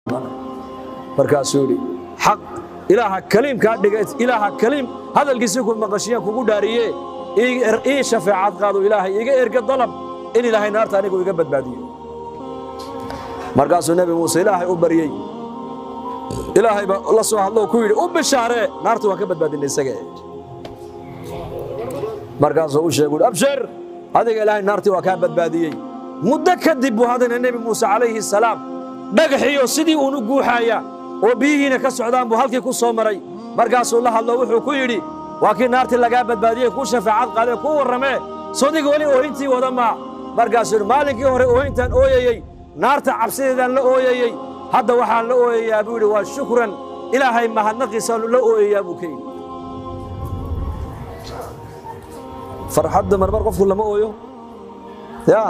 markaasuu yidhi xaq ilaaha kaliimkaa dhiga ilaaha kaliim hadalkiisii ku maqashiyaan kugu dhaariye ii shafeecad qaado ilaahay iga erga dalab in ilaahay naarta anigu iga badbaadiyo markaasuu nebi muuse ilaahay u baryey ilaahay baa la soo hadlo ku yidhi u bishaaree naarta waan ka badbaadinay isaga markaasuu u sheegu abshir adiga ilaahay naartii waa kaa badbaadiyey muddo kadib buu haddana nebi muuse calayhi salaam dhagaxiyo sidii uunu guuxaaya oo biyihiina ka socdaan buu halkii ku soo maray markaasuu la hadlo wuxuu ku yidhi waa kii naartii lagaa badbaadiyey kuu shafaacad qaadee kuu warramee sodiga weli oohintii wada maa markaasuu yidhi maalinkii hore oohintaan ooyayey naarta cabsideedaan la ooyayey hadda waxaan la ooyayaa buu yidhi waa shukran ilaahay mahadnaqiisaanu la ooyayaa buu ka yidhi farxadda marmar qofku lama ooyo ya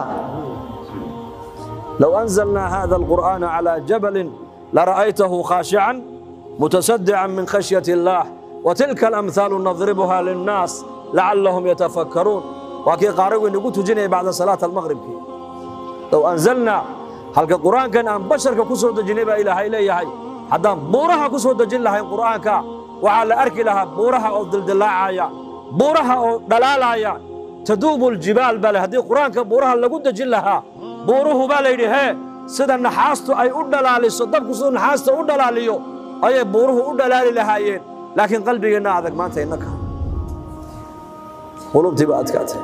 low anzalnaa hada alqur'aana calaa jabalin lara'aytahu khaashican mutasaddican min khashyati illaah وتلك الأمثال نضربها للناس لعلهم يتفكرون وكي قارئ نقول تجيني بعد صلاة المغرب كي. لو أنزلنا halka qur-aankan aan basharka ku soo dejinay baa ilaahay leeyahay haddaan buuraha ku soo dejin lahayn qur'aanka waxaa la arki lahaa buuraha oo dildilaacaya buuraha oo dhalaalaya taduubu ljibaal baa le haddii qur-aanka buuraha lagu dejin lahaa buuruhu baa layidhi hee sida naxaastu ay u dhalaaliso dabku siduu naxaasta u dhalaaliyo ayay buuruhu u dhalaali lahaayeen laakiin qalbigeenna adag maanta innaka qulubtii baa adkaatay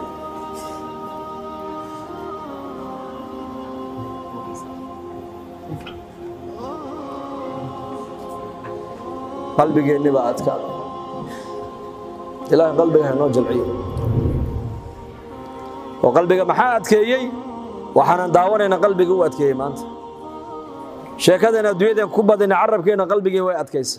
qalbigeenni baa adkaaday ilaahay qalbiga haynoo jalciyo oo qalbiga maxaa adkeeyey waxaanan daawanayna qalbigii u adkeeyey maanta sheekadeen adduunyadeen ku badina carabkeenna qalbigii way adkaysay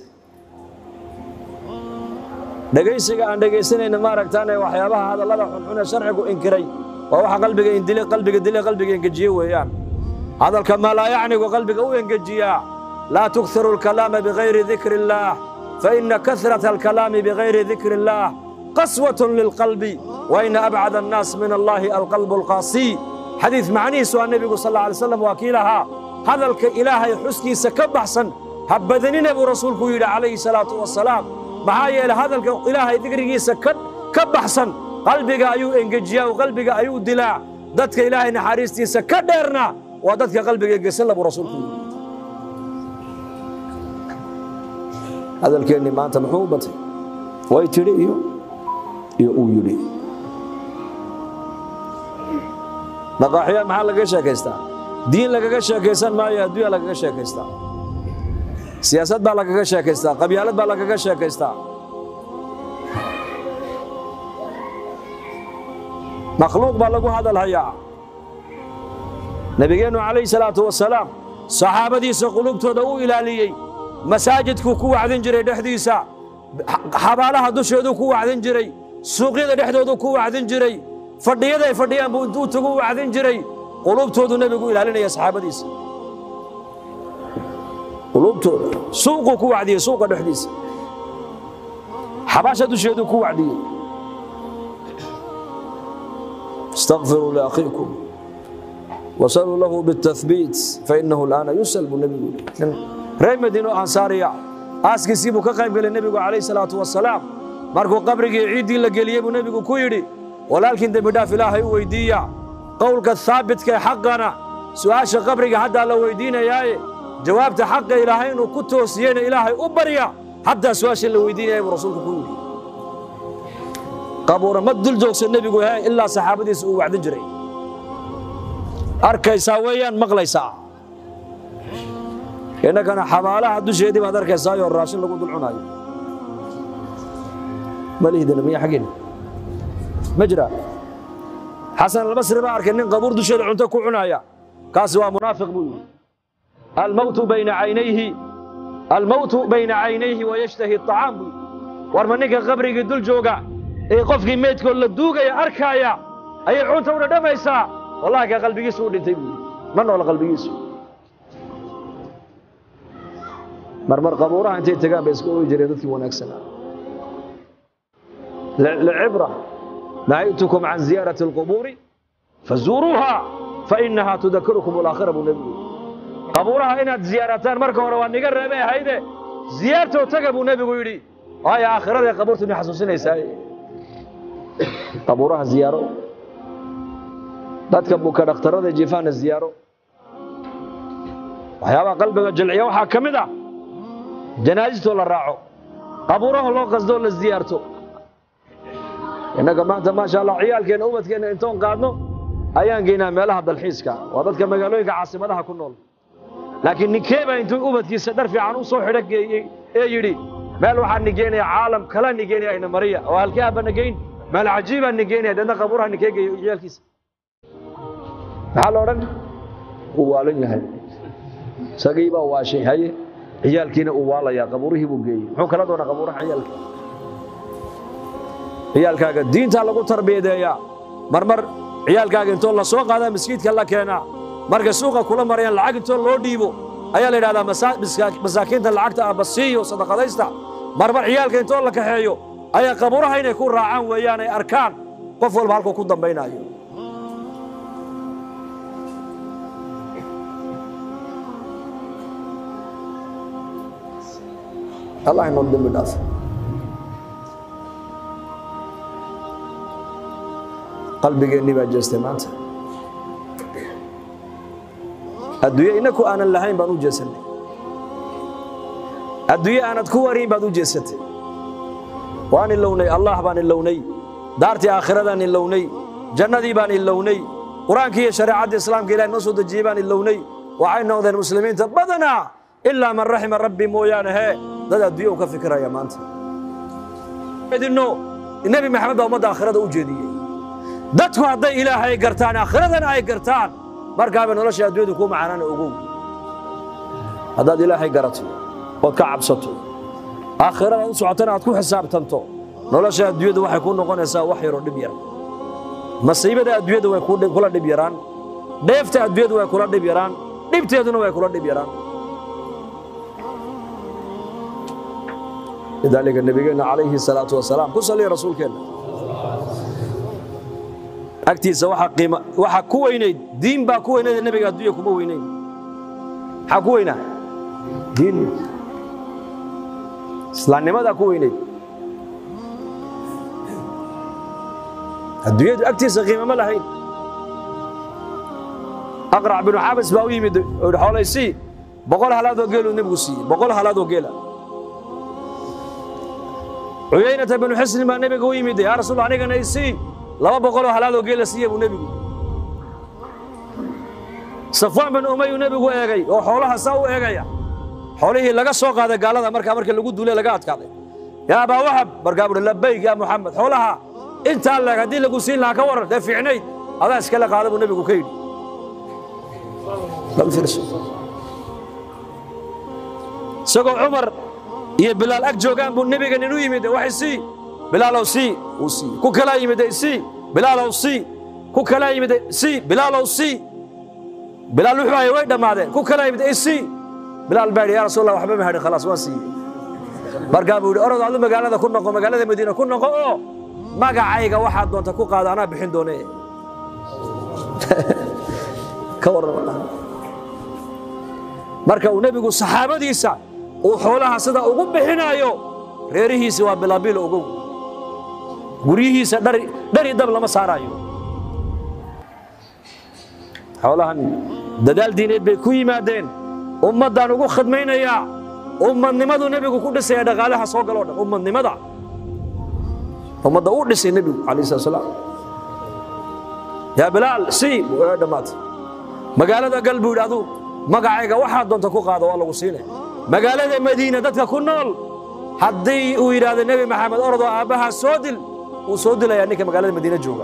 dhegaysiga aan dhegaysanayna maaragtaane waxyaabaha hadallada xunxun ee sharcigu inkiray waa waxa qalbiga indile qalbiga dile qalbiga engejiye weeyaan hadalka maa laa yacnigu qalbiga u engejiyaa laa tukhiru alkalaama bigayri dikri illaah faina kasrata alkalaami bigayri dikri illaah qaswatun lilqalbi waina abcada annaas min allaahi alqalbu alqaasiy xadiid macnihiisu aa nebigu sal alla alay slam waa kii lahaa hadalka ilaahay xuskiisa ka baxsan ha badanina buu rasuulku yidhi calayhi salaatu wasalaam maxaa yeelay hadalka ilaahay dikrigiisa ka baxsan qalbiga ayuu engejiyaa oo qalbiga ayuu dilaa dadka ilaahay naxariistiisa ka dheerna waa dadka qalbiga engesan buu rasuulku yidhi hadalkeennii maanta muxuu u batay way tidhi iyo iyo uu yidhi maqaaxiya maxaa lagaga sheekaystaa diin lagaga sheekaysan maayo adduunya lagaga sheekaystaa siyaasad baa lagaga sheekaystaa qabyaalad baa lagaga sheekaystaa makhluuq baa lagu hadal hayaa nebigeennu calayhi salaatu wasalaam saxaabadiisa qulubtooda u ilaaliyey masaajidkuu ku wacdin jiray dhexdiisa xabaalaha dusheeduu ku wacdin jiray suuqyada dhexdooduu ku wacdin jiray fadhiyaday fadhiyaan buu intuu tagu wacdin jiray qulubtoodu nebigu ilaalinaya saxaabadiisa qulubtooda suuquu ku wacdiyey suuqa dhexdiisa xabaasha dusheeduu ku wacdiyey استغفروا لأخيكم وصلوا له بالتثبيت فإنه الآن يسأل بالنبي reer madiino ansaariya aaskiisii buu ka qayb gelay nebigu calayh salaatu wasalaam markuu qabrigii ciiddii la geliyey buu nebigu ku yidhi walaalkiin dembidhaaf ilaahay u weyddiiya qowlka haabitka ee xaqana su'aasha qabriga haddaa la weyddiinayaaye jawaabta xaqa ilaahay inuu ku toosiyeyna ilaahay u barya haddaa su'aasha la weyddiinaya buu rasuulku ku yidhi qabuura ma dul joogsan nebigu he ilaa saxaabadiisa uu wacdin jiray arkaysaa weeyaan maqlaysaa innagana xabaalaha dusheedii baad arkaysaayoo raashin lagu dul cunaayo ma lihdina miya xaggeena ma jira xasan albasri baa arkay nin qabuur dusheeda cunto ku cunaaya kaasi waa munaafiq buu yidhi almowtu bayna caynayhi almowtu bayna caynayhi wayashtahi aطacaam buu yidhi war ma ninka qabrigii dul jooga ee qofkii meydkood la duugaya arkaaya ayay cunta u dhadhamaysaa wallahi ka qalbigiisu u dhintay buu yidhi ma noola qalbigiisu marmar qabuuraha intay tagaan bay iska ooyi jireen dadkii wanaagsanaa lcibra nahaytukum can ziyaarati alqubuuri fazuuruuha fainaha tudakirukum alaakhira buu nebigu qabuuraha inaad ziyaarataan marka hore waa niga reebay ahayde ziyaartoo taga buu nebigu yidhi waayo aakhiraday qabuurtu ina xasuusinaysaa qabuuraha ziyaaro dadka buka dhakhtarada jifaana ziyaaro waxyaabaha qalbiga jilciya waxaa ka mid ah janaasistoo la raaco qabuuraha loo qasdoo la ziyaarto innaga maanta maasha allah ciyaalkeenna ubadkeenna intoon qaadno ayaan geynaa meelaha dalxiiska waa dadka magaalooyinka caasimadaha ku nool laakiin ninkee baa intuu ubadkiisa dhar fiican u soo xidho geeyey ee yidhi meel waxaa nigeynaya caalam kala nigeynaya ayna mariya oo halkee abba nigeyn meel cajiibaa nigeynaya deedna qabuuraha ninkee geeyo ciyaalkiisa maxaa la odhan uu waalan yahay isagii baa waashay haye ciyaalkiina uu waalayaa qabuurihii buu geeyey muxuu kala doonaa qabuuraha ciyaalka ciyaalkaaga diintaa lagu tarbiyadeeyaa marmar ciyaalkaaga intoo la soo qaadaa maskiidka la keenaa markay suuqa kula marayaan lacag intoo loo dhiibo ayaa la yidhahdaa masaakiinta lacagta aabba siiyo sadaqadaysta marmar ciyaalka intoo la kaxeeyo ayaa qabuuraha inay ku raacaan weeyaan ay arkaan qof walba halkuu ku dambaynaayo allah inoo dembi dhaaf qalbigeennii baa jeestay maanta adduunye innaku aanan lahayn baan u jeesannay adduunye aanad ku wariin baad u jeesatay waan ilownay allah baan ilownay daartii aakhiradan ilownay jannadii baan ilownay qur-aankii iyo shareecaddii islaamka ilahay noo soo dejiyey baan ilownay waxay noqdeen muslimiinta badanaa ilaa man raxima rabbi mooyaane hee dad adduunye uu ka fikiraya maanta idinno nebi maxamed baa ummadda aakhirada u jeediyey dadku hadday ilaahay gartaan aakhiradana ay gartaan markaaba nolosha adduunyadu kuu macaanaana ogow haddaad ilaahay garato ood ka cabsato aakhirada u socotana aad ku xisaabtanto nolosha adduunyadu waxay kuu noqonaysaa wax yaroo dhib yar masiibada adduunyadu way kula dhib yaraan dheefta adduunyadu way kula dhib yaraan dhibteeduna way kula dhib yaraan lidaalika nebigeenna calayhi salaatu wasalaam ku saliya rasuulkeenna agtiisa waxaa ku weynayd diin baa ku weynayd nebiga adduunya kuma weynayn maxaa ku weynaa diin islaamnimadaa ku weynayd adduunyadu agtiisa qiimama lahayn aqrac binu xabas baa u yimid oo yidhi xoolay sii boqol halaadoo geeluu nebigu siiyey boqol halaadoo geela cuyaynata binu xisnin baa nebiga u yimid yaa rasuul anigana isii laba boqoloo halaadoo geela siiya buu nebigu safwaan bin umayuu nebigu eegay oo xoolaha saa u eegaya xoolihii laga soo qaaday gaalada markaa markii lagu duulay laga adkaaday yaa abaa wahab markaa buhi labayg yaa muxamed xoolaha intaa leeg haddii lagu siin lahaa ka waran dee fiicnayd adaa iskala qaada buu nebigu ka yidhi isagoo cumar iyo bilaal ag joogaan buu nebiga nin u yimid waxay sii bilaalow sii uu sii ku kalaa yimid sii bilaalow sii ku kalaa yimid sii bilaalow sii bilaal wuxuu hayay way dhammaadeen ku kalaa yimid sii bilaal baa yidhi yaa rasuul allah waxba ma hadhin khalaas waan siiyey markaa buu yidhi orod adu magaalada ku noqo magaalada madiina ku noqo oo magacayga waxaad doonta ku qaado anaa bixin doone ka warrama marka uu nebigu saxaabadiisa uu xoolaha sida ugu bixinaayo reerihiisi waa bilaabiilo ogow guryihiisa dhari dab lama saaraayo xoolahan dadaal diineed bay ku yimaadeen ummaddaan ugu khadmaynayaa ummadnimadu nebigu ku dhisaya dhaqaalaha soo galoo dhan ummadnimada ummadda uu dhisay nebigu calayh salat salaam yaa bilaal sii way dhammaatay magaalada gal buu yidhi aduu magacayga waxaad doonta ku qaado waa lagu siinaya magaalada madiina dadka ku nool haddii uu yidhaahdo nebi maxamed orodoo aabbahaa soo dil wuu soo dilayaa ninka magaalada madiina jooga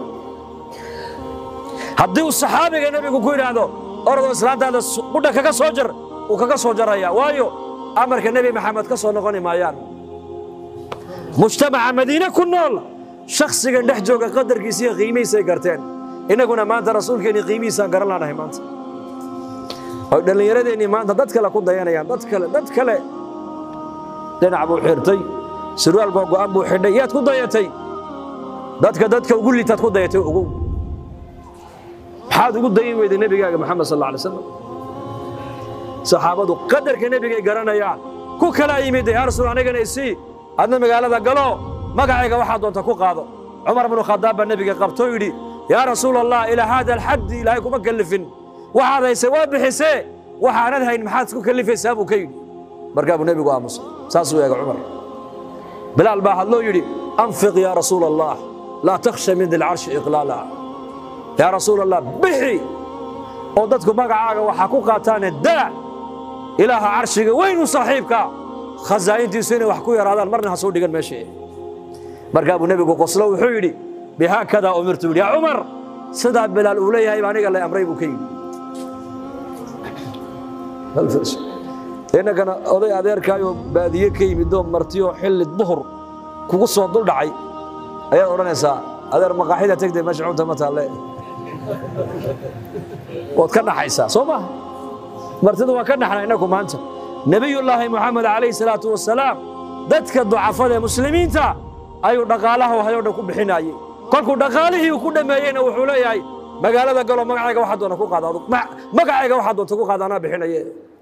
haddii uu saxaabiga nebigu ku yidhaahdo orodoo islaantaada qudha kaga soo jar wuu kaga soo jaraya waayo amarka nebi maxamed ka soo noqoni maayaan mujtamaca madiine ku nool shakhsigan dhex jooga qadarkiisa iyo qiimihiisay garteen innaguna maanta rasuulkeennii qiimihiisaan garan laanahay maanta oy dhallinyaradeenii maanta dad kale ku dayanayaan dad kale dad kale dhinac buu xirtay surwaal boo go'an buu xidhay yaad ku dayatay dadka dadka ugu liitaad ku dayatay ogow maxaad ugu dayin weyday nebigaaga maxamed sal alla alay slam saxaabadu qadarka nebigay garanayaan ku kala yimid yaa rasuul anigana isii adna magaalada galo magacayga waxaa doonta ku qaado cumar bnu khadaab baa nebiga qabtoo yidhi yaa rasuul allah ilaa haada alxaddi ilaahay kuma kellifin waxaad haysay waa bixisee waxaanad hayn maxaad isku kellifaysaa buu ka yidhi markaa buu nebigu aamusay saasuu eega cumar bilaal baa hadloo yidhi anfiq yaa rasuul allah laa takhsha min dilcarshi iqlaala yaa rasuul allah bixi oo dadku magacaaga waxaa ku qaataane daa ilaaha carshiga weynu saaxiibka khasaa'intiisu inay wax ku yaraadaan marna ha soo dhigan meesha markaa buu nebigu qoslo wuxuu yidhi bihaakadaa umirtu yidhi yaa cumar sidaa bilaal uu leeyahay baa aniga la amray buu ka yidhi innagana oday adeerkaayoo baadiye ka yimidoo martiyoo xilli duhur kugu soo dul dhacay ayaad odhanaysaa adeer maqaaxida tegdee meesha cunta ma taalle waad ka dhaxaysaa soo maha martidu waa ka dhaxna innagu maanta nebiyullaahi moxamed calayhi salaatu wasalaam dadka ducafada ee muslimiinta ayuu dhaqaalaha hayoo dhan ku bixinaayey kolkuu dhaqaalihii uu ku dhammeeyeyna wuxuu leeyahay magaalada galo magacayga waxaa doona ku qaada adug magacayga waxaa doonta ku qaada anaa bixinaye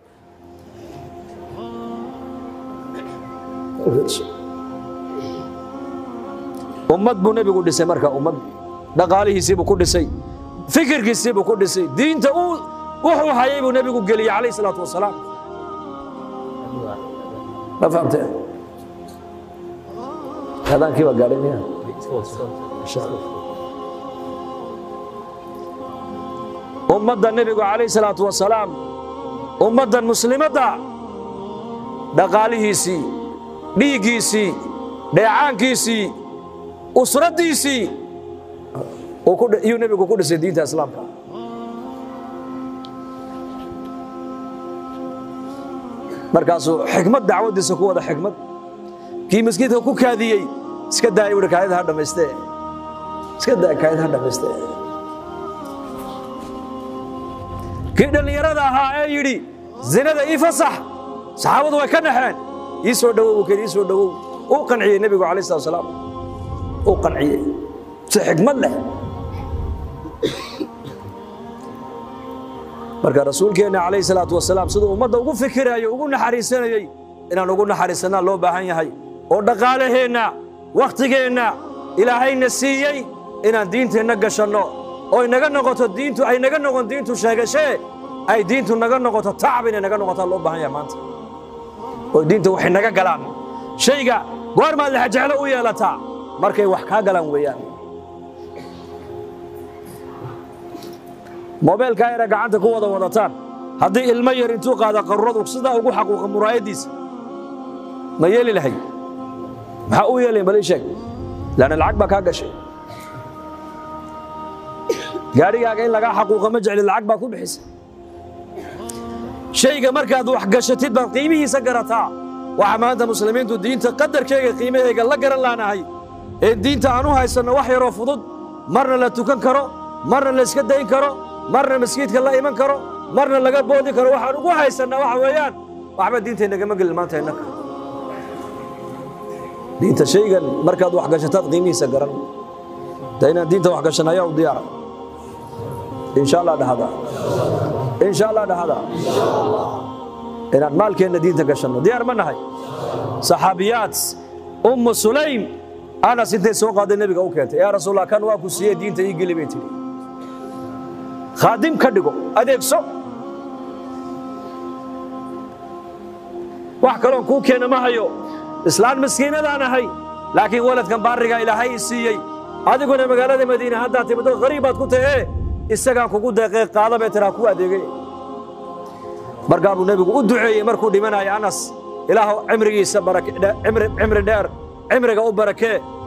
ummad buu nebigu dhisay marka ummad dhaqaalihiisiibuu ku dhisay fikirkiisiibuu ku dhisay diinta uu wuxuu hayay buu nebigu geliyey calayh salaatu wasalaam ma fahamtee adaankii baa gaadhay miya ummadda nebigu calayh salaatu wasalaam ummaddan muslimadda dhaqaalihiisii dhiiggiisii dheecaankiisii usraddiisii iyuu nebigu ku dhisay diinta islaamka markaasuu xikmad dacwaddiisa ku wada xikmad kii maskiidka ku kaadiyey iska daaya wuhi kaayada ha dhammayste iska daa kaayada ha dhammayste kii dhallinyarada ahaa ee yidhi zinada ii fasax saxaabadu way ka naxeen ii soo dhowow buu kayidhi ii soo dhowow uu qanciyey nebigu calayh salatu wasalaam uu qanciyey si xikmad leh marka rasuulkeenna calayhi salaatu wasalaam siduu ummadda ugu fikiraayo ugu naxariisanayey inaan ugu naxariisannaa loo baahan yahay oo dhaqaalaheenna wakhtigeenna ilaahayna siiyey inaan diinteenna gashanno oo inaga noqoto diintu ay naga noqon diintu sheegashee ay diintu naga noqoto tacab inay naga noqotaa loo baahan yahay maanta oo diinta waxay naga galaan shayga goormaad lexjeclo u yeelataa markay wax kaa galaan weeyaan mobeelkaa yara gacanta ku wada wadataan haddii ilmo yar intuu qaada qaruradu sidaa ugu xaquuqa muraayaddiisa ma yeeli lahay maxaa u yeelayn bal ii sheeg laanna lacag baa kaa gashay gaadhigaaga in lagaa xaquuqa ma jecli lacag baa ku bixisa shayga markaad wax gashatid baad qiimihiisa garataa waxa maanta muslimiintu diinta qadarkeega qiimahayga la garan laanahay ee diinta aan u haysanno wax yaroo fudud marna la tukan karo marna la iska dayn karo marna maskiidka la iman karo marna laga boodi karo waxaan ugu haysannaa waxa weeyaan waxba diintaynagama gelin maanta innaka diinta shaygan markaad wax gashataad qiimihiisa garan de inaan diinta wax gashan ayaa u diyaara insha allah dhahada insha allah dhahada inaan maalkeenna diinta gashanno diyaar ma nahay saxaabiyaad ummu sulaym anas intay soo qaaday nebiga u keentay yaa rasuulallah kan waa ku siiyey diinta ii geli bay tidhi khaadim ka dhigo adeegso wax kaloon kuu keena ma hayo islaan maskiinadaan ahay laakiin waladkan baarigaa ilaahay i siiyey adiguna magaalada madiine haddaad timiddo qariib baad ku tahee isagaan kugu deeqee qaada bay tiraa ku adeegay markaa buu nebigu u duceeyey markuu dhimanaya anas ilaahu cimrigiisa cimri dheer cimriga u barakee